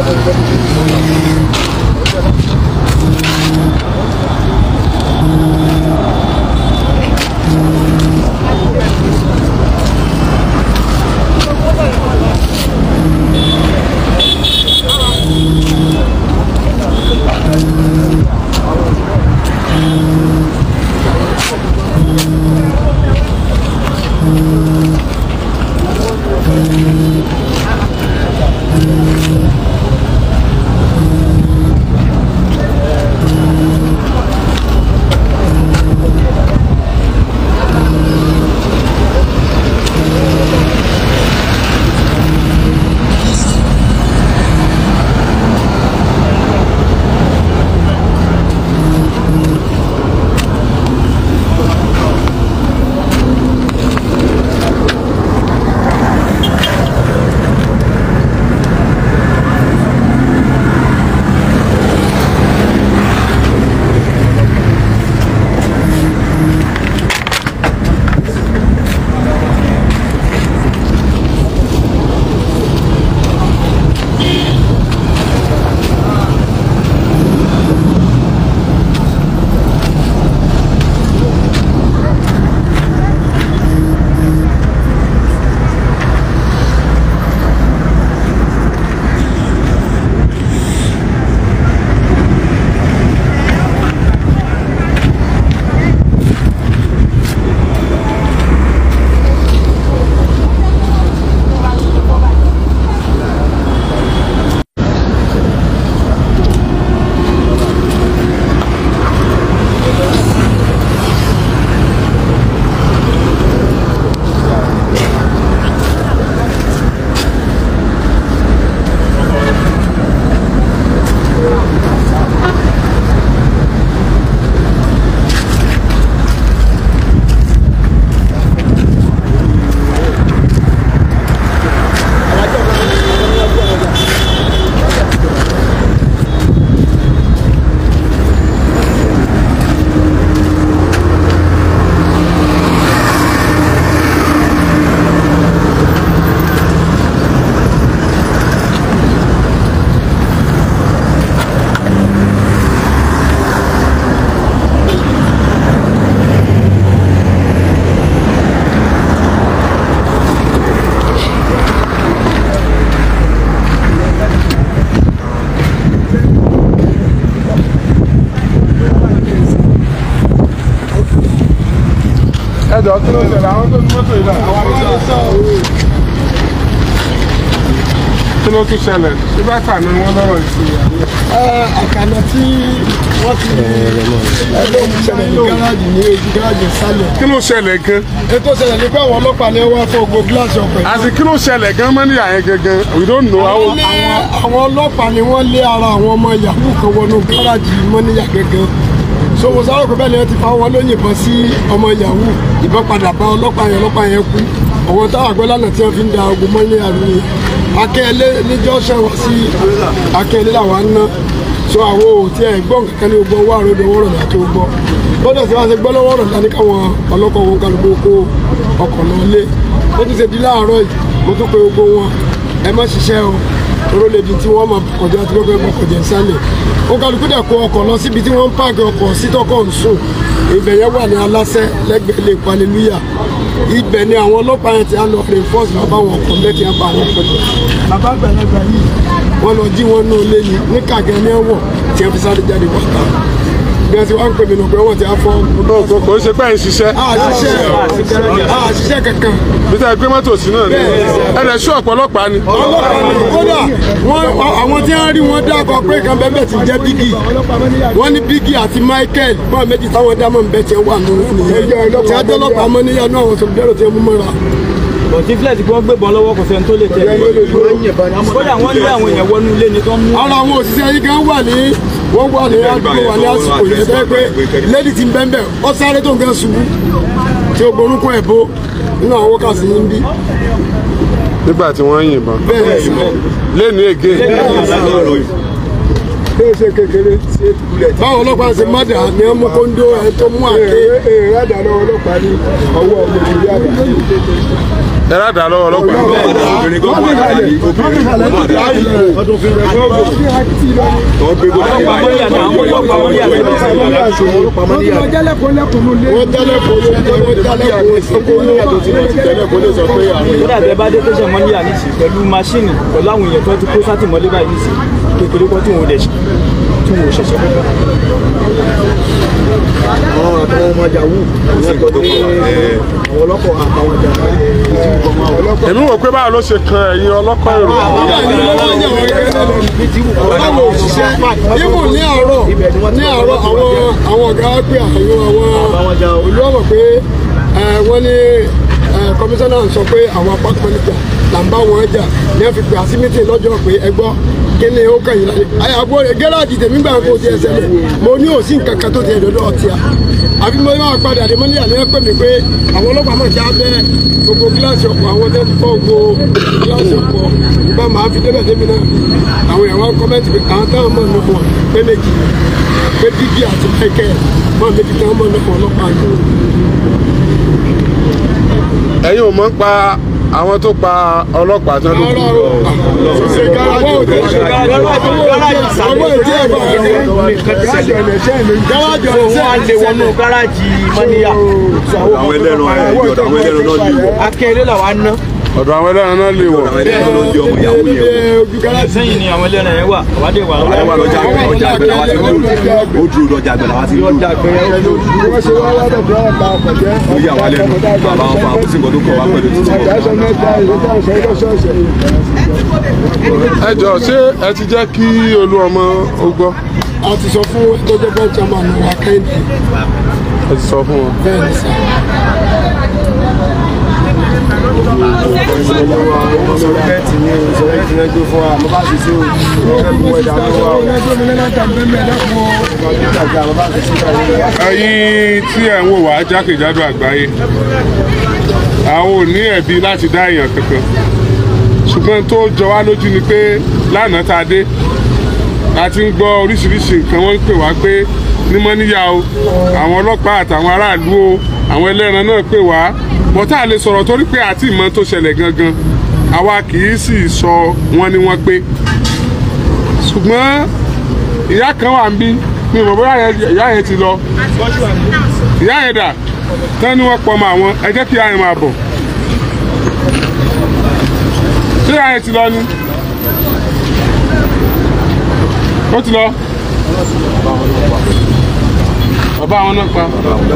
ẹjọ kí ló ṣẹlẹ̀ àwọn tó ní mọ́tò yìí náà àwọn àgbẹ̀ sọ kí ló tún ṣẹlẹ̀ ṣé bá kà ní wọn lọ́rọ̀ ìṣòro àkànà tí wọ́n ti ẹgbẹ́ ìṣẹ̀lẹ̀ ní gáràjì ní ojú gáràjì sálẹ̀. kí ló ṣẹlẹ̀ gan ètò ìṣẹ̀lẹ̀ ní pé àwọn ọlọ́pàá ní wá fọ́ gbogbo gíláàsì ọkọ̀ yìí. àti kí ló ṣẹlẹ̀ gan mọ́níyà yẹn gangan we don't know how. àwọn lé- àwọn ọlọ́pàá ni wọ́n lé ara àwọn ọmọ yahoo kan wọnú gáràjì mọ́níyà gẹ́gẹ́ so mo sáré pé bẹ́ẹ̀ ni wọ́n ti fa wọn lóyìnbọn sí ọmọ yahoo ìbọn padà bá ọlọ́pàá yẹn ọlọ́pàá yẹn kú ọ̀wọ́n táwọn àgbẹ̀ lánàá tí wọ́n fi ń da ogun mọ́níyà ni akẹ́lẹ́ níjọ́ ṣẹ̀wọ̀n sí akẹ́lẹ́ làwọn ń ná so àwọn ò tí ẹ gbọ́ nǹkan ní gbogbo owó àròdò owó rọ̀dà tó gbọ́ bọ́dọ̀ tí wọ́n ṣe gbọ́ lọ́wọ́ rọ̀dà ní káwọn ọlọ́kọ̀ wọn kálukú kó ọkọ̀ lọ lé ó ti ṣe di láàárọ̀ yìí mo tún pe gbogbo wọn ẹ má ṣiṣẹ́ o oró lè di tí wọ́n máa kọjá tí wọ́n fẹ́ bọ́ kọjá sálẹ̀ ó kálukú dẹ̀ kó ọkọ̀ lọ síbi tí wọ́n ń páàkì ọkọ̀ sítọ́kọ̀ ń sùn ibẹ̀ yẹn wà ní aláṣẹ lẹ́gbẹ̀ẹ́ lè palẹ̀lúyà ibẹ̀ ni àwọn ọlọ́pàá yẹn ti á lọ reinforce bàbá wọn ọkọ̀ lẹ́tì á bá wọn pẹ̀lú bàbá àgbàlagbà yìí wọ́n lọ jí wọn nù lé ní ní kàgẹ́ ní ẹ̀wọ̀n tí wọ́n fi sáré jáde wọ́ta bí wọ́n ti wá ń pè mí nù pé wọ́n ti á fọ́ náà kò kò ń ṣe pé ẹ̀ ń ṣiṣẹ́ àṣìṣe àṣìṣe kankan bí tá a gbé mọ́tò sí náà ni ẹ̀ lẹ̀ ṣú ọ̀pọ̀lọpàá ni. ọlọ́pàá ni kódà wọ́n àwọn tí wọ́n rí wọn dákọ̀ pé kan bẹ́ẹ̀ bẹ́ẹ̀ ti jẹ́ bígì wọ́n ní bígì àti michael bọ́ọ̀ méjì táwọn dámọ̀ ń bẹ́ tiẹ̀ wà nínú nìyẹn tí a dọ́lọ́pàá mọ́ níyànjú àwọn sọ̀rọ̀ tí wọ́n mú mọ́ra. bọ̀tí fílẹ̀ tí wọ́n gbébọn lọ́wọ́ kò sẹ́ni tó lè tẹ̀lé kódà wọ́n lé àwọn èèyàn wọnú ilé ni tó ń mú ara àwọn òṣìṣẹ́ yìí kan wà ní wọ́n wà ní àdúgbò wà ní àsìkò yìí tẹ́ pé lẹ́dí ti ń bẹ́ẹ̀ bẹ́ẹ̀ ọ sáré tó ń gẹ́ ṣubú tí o gborúkọ ẹ̀ bó nínú àwọn wákàtí yìí ń bí nígbà tí wọ́n ń yìnbọn bẹ́ẹ̀ ni lẹ́nu ègé ṣe kékeré báwọn ọlọ́pàá ṣe má dà ní ọmọ kóńdó ẹ tó mú àké ee rádà lọ́wọ́ ọlọ́pàá ní ọwọ́ ọmọ ìlú àgbà ẹ rádà lọ́wọ́ ọlọ́pàá. wọ́n jálẹ̀ kó lẹ́kùn ló wọ́n jálẹ̀ kó tó dàbí ẹ bá dé tẹsán mọ́níyà nísì pẹ̀lú máṣíìnì pẹ̀lú àwọn èèyàn tó ti kó sátìmọ́lé báyìí nísì kékeré kan tí wọn ò dẹ̀ ṣe- tí wọn ò ṣẹ̀ṣẹ̀ fẹ́ àwọn àtàwọn ọmọ yahoo ìyẹn kọ́ ní àwọn ọlọ́kọ̀ àtàwọn jàmbá èmi wò pé báwo ló ṣe kan ẹ̀yin ọlọ́kọ̀ èrò. báwo òṣìṣẹ́ ibù ní àárọ̀ ní àárọ̀ àwọn àwọn ọ̀gá pé àwọn àwọn olú ọ̀mọ̀ pé ẹ, wọ́n ní ẹ, kọmíṣánná sọ pé àwọn apá manager là ń bá wọn jà ní wọ́n fi pè àsí mítìn lọ́jọ́ pé ẹ gbọ́ kí ni ó kàn yín lálẹ́ àyàbọ̀ gẹ́ráàjì tèmi gbà kó tiẹ̀ ṣẹlẹ̀ mo ní òsín kankan tó tiẹ̀ dọ́dọ̀ ọtí à àbí mo máa padà dé mọ́níyà ní ẹ̀pẹ́ mi pé àwọn ọlọ́pàá mọ̀ já bẹ́ gbogbo gíláàsì ọkọ̀ àwọn tẹ́ ti fọ́ gbogbo gíláàsì ọkọ̀ ìbá máa fi débẹ̀ débi náà àwọn èèyàn wọn kọ́mẹ́ntì pé àwọn táwọn mọ̀ nípò pé méjì pé dígí àti pẹ́kẹ́ mọ̀ méjì táwọn mọ̀ nípò ọlọ́pàá yìí. ẹ̀yin ò mọ̀ ń pa àwọn tó pa ọlọ́pàá tán ló kù. rárá o ṣe garawa ò tẹ ṣe garawa ò tẹ ẹ̀ bá garaajì ọ̀nẹ̀ṣẹ́ mi garaajì ọ̀nẹ̀ṣẹ́ wọ́n á lé wọnú gáràjì mọ́níyà àwọn ẹlẹ́ran ẹ̀ ọ̀dọ̀ àwọn ẹlẹ́ran náà lè wọ̀ akẹ́lẹ́ làwa ná ọ̀dọ̀ àwọn ẹlẹ́ran náà lè wọ̀. àwọn ẹlẹ́ran náà lè ọmọ yahoo yẹn wọ̀. ojú garaajì sẹ́yìn ni àwọn ẹlẹ́ran yẹn wà àwádé wà àwọn wà lọ́jà àgbẹ̀ ọjà àgbẹ̀ làwọn ti dúró ó dúró lọ́jà àgbẹ̀ làwọn ti dúró wọ́n ṣe wá wá dọ̀dọ̀ ọ̀pá ọkọ̀ jẹ́ ó yà wá lẹ́nu bàbá wọn fà kó sí nǹkan tó kọ̀ wá pẹ̀lú títí ọ̀gá ẹ̀ṣọ́ mẹ́ta ìlú táwọn sọ lọ́sọ̀ọ̀sẹ̀ ẹ jọ ṣé ẹ ti jẹ́ kí olú ọmọ ó gbọ́. a ti sọ fún tó jẹ́ bẹ́ẹ̀ chairman wa kẹ́hìndé ẹ ti sọ fún wọn. bẹ́ẹ̀ ni sá. sọ̀rọ̀kẹ́tì ní sọ̀rọ̀kẹ́tì náà gbé fún wa mo bá ti ṣe o ẹ̀bùn ẹ̀dá ló wà o ìjàgbá mo bá ti ṣe o. ẹ̀yin tí ẹ̀ ń wò wá jákèjádò àgbáyé àwọn ò ní ẹ̀bi láti dá èèyàn kankan ṣùgbọ́n tó jọ wá lójú ni pé lánàá tá a dé a ti ń gbọ́ oríṣiríṣi nǹkan wọ́n ń pè wá pé nímọ̀ níyà o àwọn ọlọ́pàá àtàwọn aráàlú o àwọn ẹlẹ́ran náà pè wá bọ́tà lè sọ̀rọ̀ torí pé àti ìmọ̀ tó ṣẹlẹ̀ gangan àwa kì í sì sọ wọ́n ní wọ́n pé ṣùgbọ́n ìyá kan wà ń bí mi ò mọ̀ bóyá yẹn- ìyá yẹn ti lọ ìyá yẹn dà tán ni wọ́n pọ̀ mọ́ àwọn ẹ jẹ́ kí ìyá yẹn máa bọ̀ ṣé ìyá yẹn ti lọ ni ó ti lọ bàbá àwọn náà pa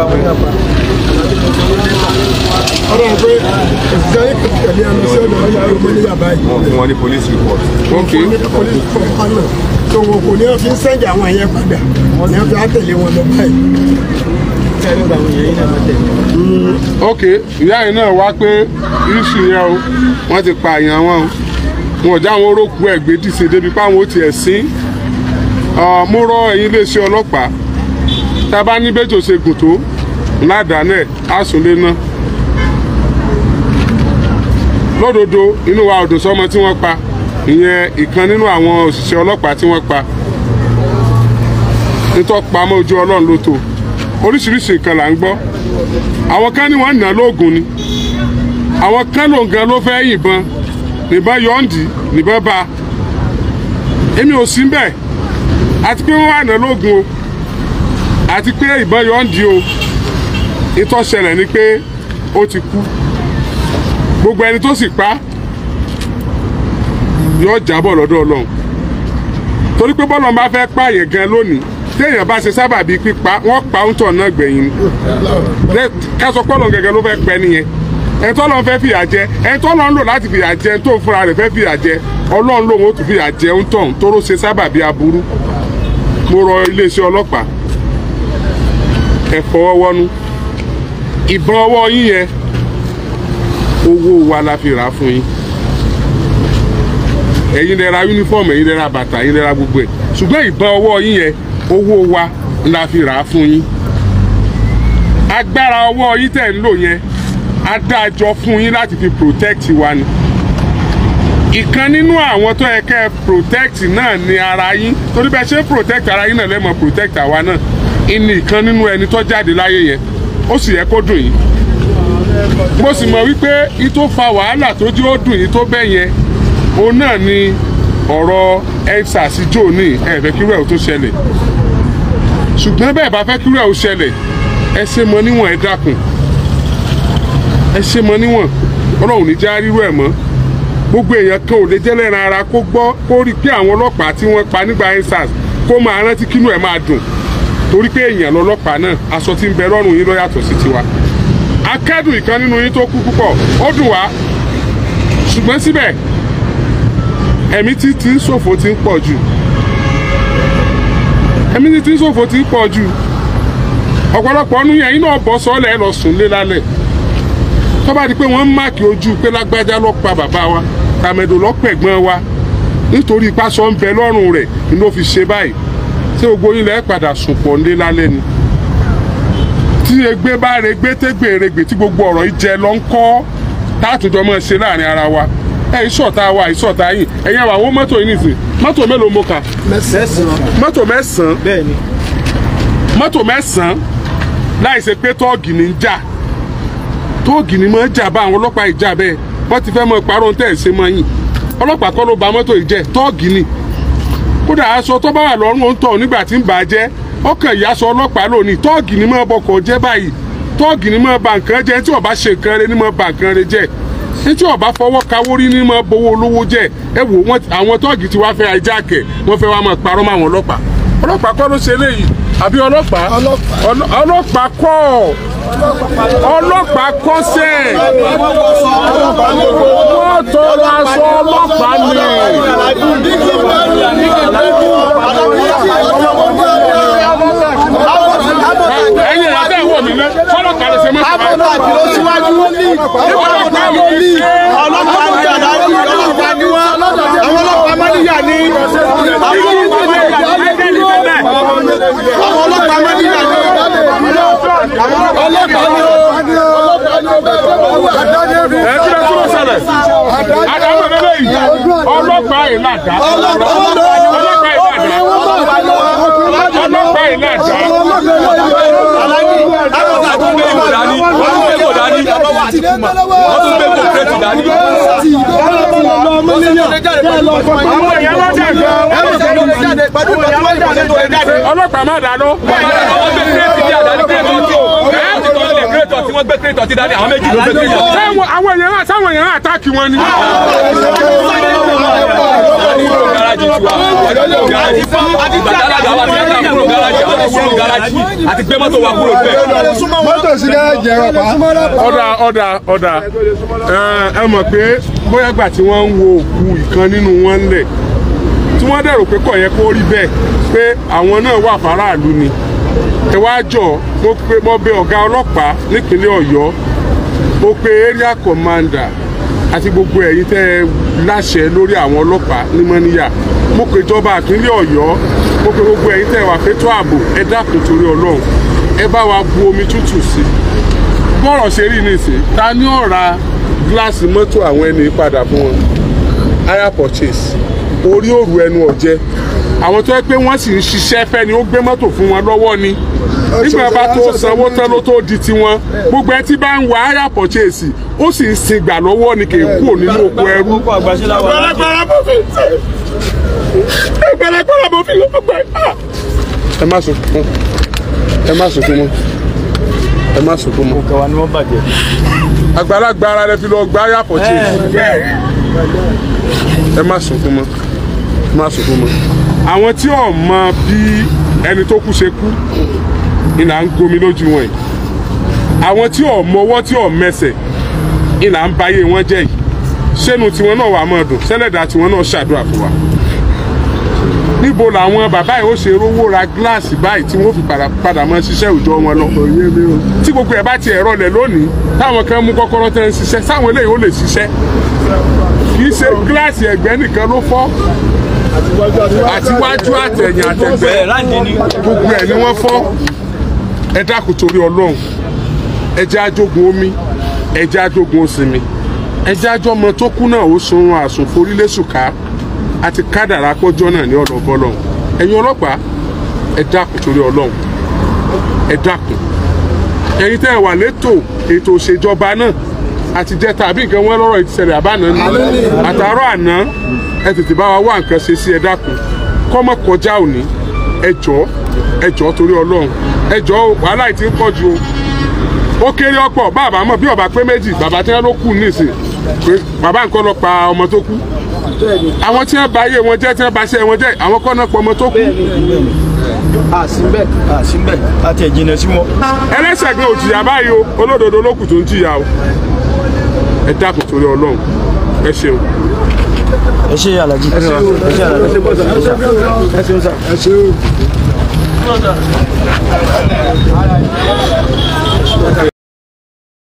ọ̀rọ̀ pé òṣìṣẹ́ yìí kò tẹ̀lé ẹnu sí ọ̀dọ̀ ọ̀yà ọmọ ní yàrá yìí. wọ́n fún wọn ní police report ok ní police fọ́nfọ́n náà tó wọn kò ní wọn fi ń sẹ́ǹdì àwọn ẹ̀yẹ padà ní wọn fi á tẹ̀lé wọn lọ báyìí. ok ìyá yẹn náà wá pé iṣu yẹn o wọ́n ti pa àyàn wọn o wọn ò já àwọn orókù ẹ̀ gbé dìse débi páwọn ó tiẹ̀ sín Ọ, mo rọ ẹ̀yin iléeṣẹ́ ọlọ́pàá tá a bá ní bẹ́jọ́ ṣe gùn tó ládàánẹ̀ àsùnlé náà lódodo inú wa ò dùn sọ́mọ tí wọ́n pa ìyẹn ìkan nínú àwọn òṣìṣẹ́ ọlọ́pàá tí wọ́n pa nítorí pamọ́ ojú ọlọ́run ló tó oríṣiríṣi nǹkan là ń gbọ́ àwọn kan ní wọ́n nà lóògùn ni àwọn kan ló ń gan ló fẹ́ yìnbọn nìbọn yọ̀ǹdì nìbọn bá èmi ò sí bẹ́ẹ̀ àti pé wọ́n wà nà lóògùn o àti pé ìbọn yọ̀ǹdì o ìtọ́sẹ̀lẹ̀ ni pé ó ti kú gbogbo ẹni tó sì pa yóò jábọ̀ lọ́dọ̀ ọlọ́run torí pé bọ́lọ̀ bá fẹ́ pààyàn gan lónìí téèyàn bá ṣe sábàbí pípa wọ́n pa ń tọ̀ náà gbẹ̀yìn ni ká sọ pọ́lọ̀ gẹ́gẹ́ ló fẹ́ pẹ́ nìyẹn ẹni tó lọ́n fẹ́ fìyà jẹ ẹni tó lọ́n lò láti fìyà jẹ ẹni tó fúnra rẹ̀ fẹ́ fìyà jẹ ọlọ́run lòun ó tún fìyà jẹ ń tọ̀ tóró ṣe sábàbí aburú mo rọ iléeṣẹ́ ọlọ́pàá ẹ fọwọ́ wọ́nú ìbọn ọwọ́ yín yẹn owó wa la fi rà á fún yín ẹ̀yin lẹ ra yúnífọ̀mù ẹ̀yin lẹ ra bàtà ẹ̀yin lẹ ra gbogbo ẹ̀ ṣùgbọ́n ìbọn ọwọ́ yín yẹn owó wa la fi rà á fún yín agbára ọwọ́ yín tẹ̀ ń lò yẹn adájọ́ fún yín láti fi protect wa ni ìkan nínú àwọn tó yẹ kẹ́ ẹ protect náà ni ara yín torí bẹ́ẹ̀ ṣe protect ara yín náà lẹ́mọ̀ protect àwa náà ìní ìkan nínú ẹni tó jáde láyé yẹn ó sì yẹ kó dùn yín mo sì mọ̀ wípé ìtò fa wàhálà tó jẹ́ ó dùn yín tó bẹ́ẹ̀ yẹn òun náà ni ọ̀rọ̀ ensars jò ní ẹ̀fẹ́ kírú ẹ̀ ó tó ṣẹlẹ̀ ṣùgbọ́n bẹ́ẹ̀ bá fẹ́ kírú ẹ̀ ó ṣẹlẹ̀ ẹ ṣe mọ níwọ̀n ẹ dákun ẹ ṣe mọ níwọ̀n ọlọ́run ní já rírú ẹ̀ mọ́ gbogbo èèyàn kan ò lè jẹ́ lẹ́ran ara kó gbọ́ kó rí i pé àwọn ọlọ́pàá tí wọ́n pa nígbà ensars kó máa rántí kínú ẹ̀ máa dùn torí pé èèyàn lọ́lọ́pàá náà aṣọ tí ń bẹ lọ́rùn yín ló yàtọ̀ sí tiwa akẹ́dùn ìkan nínú yín tó kú púpọ̀ ó dùn wá ṣùgbọ́n síbẹ̀ ẹ̀mí tí tí ń ṣòfò ti ń pọ̀ jù ẹ̀mí tí tí ń ṣòfò ti ń pọ̀ jù ọ̀pọ̀lọpọ̀ ọdún yẹn iná bọ́ sọ́ọ̀lẹ̀ ẹ lọ sùn lé lálẹ́ tó bá di pé wọ́n ń máàkì ojú pé lágbájá ló pa bàbá wa tàmẹ̀dò ló pẹ̀gbọ́n wa nítorí ipasọ̀ ń bẹ lọ́rùn rẹ̀ ni ló fi ṣe báyìí tí gbogbo yín lẹ́ padà sùn pọ̀ lé lálẹ́ ni tí egbe bá regbé tégbè regbè tí gbogbo ọ̀rọ̀ yìí jẹ lọ ń kọ́ táàtújọ́ mọ́ ṣe láàrin ara wa ẹ ìṣọ̀tá wa ìṣọ̀tá yìí ẹ̀yin àwọn àwọn mọ́tò yìí nìsín mọ́tò mélòó mo kà mẹ́sàn-án mọ́tò mẹ́sàn-án bẹ́ẹ̀ ni mọ́tò mẹ́sàn-án láì ṣe pé tọ́ọ̀gì ní ń jà tọ́ọ̀gì ní máa ń jà bá àwọn ọlọ́pàá ìjà bẹ́ẹ̀ wọ́n ti fẹ́ mọ parọ́ tẹ̀ ṣe mọ́ yìí ọlọ́pàá kọ́ ló ba mọ́tò yìí jẹ́ tọ́ọ̀gì ni kódà aṣọ tó bá wà lọ́rùn ó ń tọ̀ nígbà tí ń bà á jẹ́ ọkàn ìyáṣọ ọlọ́pàá lónìí tọ́ọ̀gì ni máa bọkọ̀ jẹ́ báyìí tọ́ọ̀gì ni máa ba nǹkan jẹ́ tí ó bá ṣe nǹkan rẹ ni máa ba nǹkan rẹ jẹ́ tí ó bá fọwọ́ kawórí ni máa bowó olówó jẹ́ ẹ wò wọ́n àwọn tọ́ọ̀gì ti wá fẹ́ ajáàkẹ́ wọ́n fẹ́ wá máa parọ́ mọ́ àwọn ọlọ́pàá ọlọ́pàá kọ́ ló ṣe eléyìí àbí ọlọ́pàá Ọlọ́- ọlọ́pàá kọ́ ọlọ́pàá kọ́ sẹ́ wọ́n tọrọ aṣọ ọlọ́pàá ni ẹ̀yin ẹ̀ bẹ́ẹ̀ wọ̀ mí lẹ́ fọlọ́pàá lè ṣe mọ́ ìpàdé. àti ló síwájú ọlọ́pàá ló ní ọlọ́pàá ní àdáni ọlọ́pàá ní wọn àwọn ọlọ́pàá mọ́níyà ní àwọn ọlọ́pàá mọ́níyà ní àwọn ọlọ́pàá mọ́níyà ní àwọn ọlọ́pàá ní ẹ kí ló tún ṣẹlẹ̀ àdàmú ẹ̀rẹ́ yìí ọlọ́pàá yìí làdá ọlọ́pàá yìí làdá ọlọ́pàá yìí làdá àwọn èèyàn lọ́jà gan ọlọ́pàá má dáná sáwọn àwọn èèyàn náà sáwọn èèyàn náà àtàkì wọn ni. àti gbé mọ́tò wa kúrò bẹ́ẹ̀. mọ́tò sí ká jẹ́ ọ̀pá. ọ̀dà ọ̀dà ọ̀dà ẹ ẹ mọ̀ pé bóyá gbà tí wọ́n ń wo òkú ìkan nínú wọn lẹ̀ tí wọ́n dẹ̀rò pé kò yẹ kó rí bẹ́ẹ̀ pé àwọn náà wà faraàlú ni ẹ wá jọ mo pe mo bẹ ọ̀gá ọlọ́pàá nípínlẹ̀ ọ̀yọ́ mo pe area commander àti gbogbo ẹ̀yin tẹ́ ẹ láṣẹ lórí àwọn ọlọ́pàá ní mọ́níyà mo pe ìjọba ìpínlẹ̀ ọ̀yọ́ mo pe gbogbo ẹ̀yin tẹ́ ẹ wà fétò ààbò ẹ dákun torí ọlọ́run ẹ bá wa bu omi tútù sí i bọ́rọ̀ ṣe rí nísìn ta ni ó ra gíláàsì mọ́tò àwọn ẹni padà fún wọn hire purchase orí òru ẹnu ọ̀jẹ́ àwọn tó yẹ pé wọ́n sì ń ṣiṣẹ́ fẹ́ ni ó gbé mọ́tò fún wọn lọ́wọ́ ni nígbà bá tó sanwó tán ló tó di tiwọn gbogbo ẹ tí bá ń wá hire purchase ó sì ń sin gbà lọ́wọ́ ni kì í kúrò nínú oko ẹrú. gbẹrẹgbẹrẹ bó fi ṣe gbẹrẹgbẹrẹ bó fi lọ gbẹ. ẹ má sunkún ẹ má sunkún mọ́ ẹ má sunkún mọ́ kẹwàá ni wọ́n bàjẹ́. àgbàlagbà ara rẹ fi lọ gbá hire purchase ẹ má sunkún mọ́ ẹ má sunkún mọ́ àwọn tí ò mọ bí ẹni tó kú ṣe kú ìlà ń gomi lójú wọn yìí àwọn tí ò mọwọ́ tí ò mẹsẹ̀ ìlà ń bayé wọn jẹ́ yìí sẹ́nu tiwọn náà wà mọ́ ọdún sẹ́lẹ̀dà tiwọn náà ṣàdúrà fún wa níbo làwọn bàbá yìí ó ṣe rówó ra gíláàsì báyìí tí wọ́n fi padà padà mọ́ ṣiṣẹ́ òòjọ́ wọn lọ tí gbogbo ẹ̀ bá ti ẹ̀rọ lẹ̀ lónìí táwọn kan mú kọ́kọ́rọ́ tẹ́ ń ṣiṣẹ́ sáwọn eléyìí ó lè ṣiṣẹ́ kì í ṣe gíláàsì ẹ̀gbẹ́ nìkan ló fọ́ àtiwájú àtẹ̀yìn àtẹ̀gbẹ́ láǹdí ni. gbogbo ẹ̀ ni wọ́n fọ́ ẹ dákun torí ọlọ́run ẹ jẹ́ ajogun omi ẹ jẹ́ ajogun osinmi ẹjẹ́ àjọ ọmọ tó kú náà ó sun àsùn forílẹ̀sùká àti kádàrá pọ́jọ́ náà ní ọ̀dọ̀ bọ́lọ́hún ẹ̀yin ọlọ́pàá ẹ dákun torí ọlọ́run ẹ dákun ẹ̀yin tẹ́ ẹ wà létò ètò òṣèjọba náà àti jẹ́ tàbí nǹkan wọn lọ́rọ̀ ìṣẹ̀lẹ̀ àbáná ní àtàárọ̀ àná ẹ tètè bá wa wá nǹkan ṣe sí ẹ dákun kọ́mọ kọjá òní ẹ jọ̀ọ́ ẹ jọ̀ọ́ torí ọlọ́run ẹ jọ̀ọ́ wàhálà yìí ti ń pọ̀ ju o ó kéré ọ̀pọ̀ bàbá mọ̀ bí ọba pé méjì bàbá tí wọ́n ló kù nísìn pé bàbá nǹkan lọ pa ọmọ tó kú àwọn tí wọ́n bà ayé wọn jẹ́ tí wọ́n bà iṣẹ́ wọn jẹ́ àwọn kọ́ náà pọ̀ ọmọ tó kú àsìmbẹ̀ àsìmbẹ̀ àti ẹ̀jìnà sí wọn. ẹlẹ́sẹ̀ gan ò jìyà báyìí o olódodo ló kù tó ń jìyà o ẹ dákun torí ọlọ́run ẹ ṣeun. ẹ ṣe alájí ẹ ṣe alájí ẹ ṣeun sá. ẹ ṣeun.